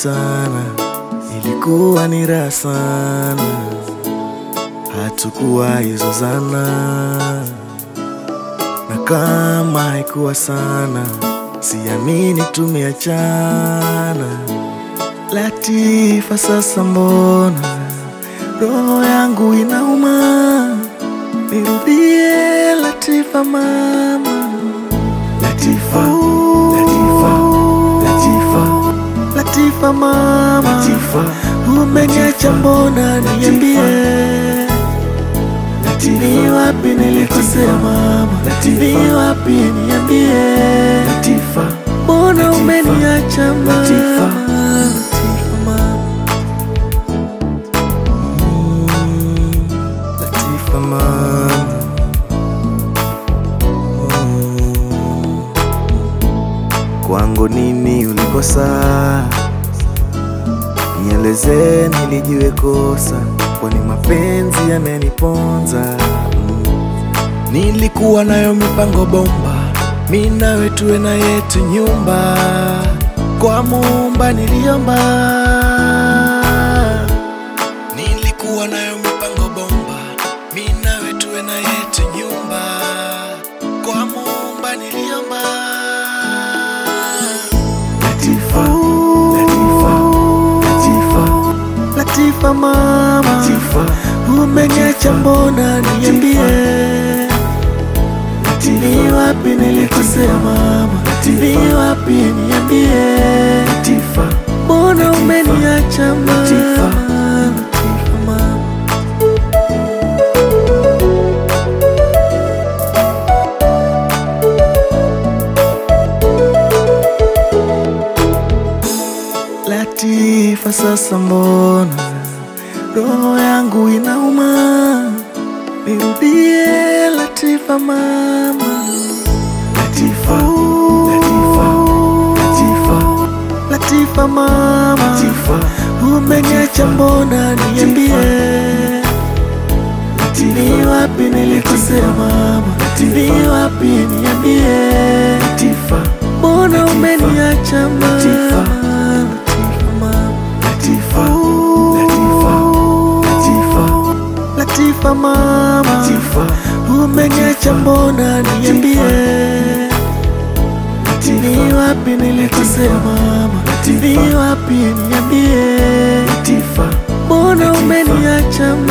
sana, ilikuwa ni raha sana, hatukuwa izozana, na kama haikuwa sana, siamini tumeachana. Latifa, sasa mbona roho yangu inauma? Nirudie Latifa mama, Latifa, Latifa, Latifa, Latifa mama, Latifa, umeniacha mbona? Niambie, ni wapi nilikosea mama? Ni wapi niambie, Latifa, mbona umeniacha mama? Latifa mama. Mm, Latifa mama. Mm. Kwangu nini ulikosa? Nieleze nilijue kosa, kwani mapenzi yameniponza. Mm. Nilikuwa nayo mipango bomba, mi nawe tuwe na yetu nyumba, kwa Muumba niliomba. Nilikuwa nayo mipango bomba, mi nawe tuwe na yetu nyumba, kwa Muumba niliomba. Latifa, Latifa, Latifa, Latifa mama, Latifa, umeniacha mbona? Niambie, ni wapi nilikosea mama? Ni wapi niambie, Latifa, mbona umeniacha mama? Latifa mama. Latifa, sasa mbona roho yangu inauma? Nirudie Latifa mama, Latifa, Latifa, Latifa, Latifa mama, Latifa, umeniacha mbona? Niambie, ni wapi nilikosea mama? Ni wapi niambie, Latifa, mbona umeniacha mama? Latifa mama, Latifa, Latifa, Latifa, Latifa mama, Latifa, umeniacha mbona? Niambie, ni wapi nilikosea mama? Ni wapi niambie, Latifa, mbona umeniacha mama?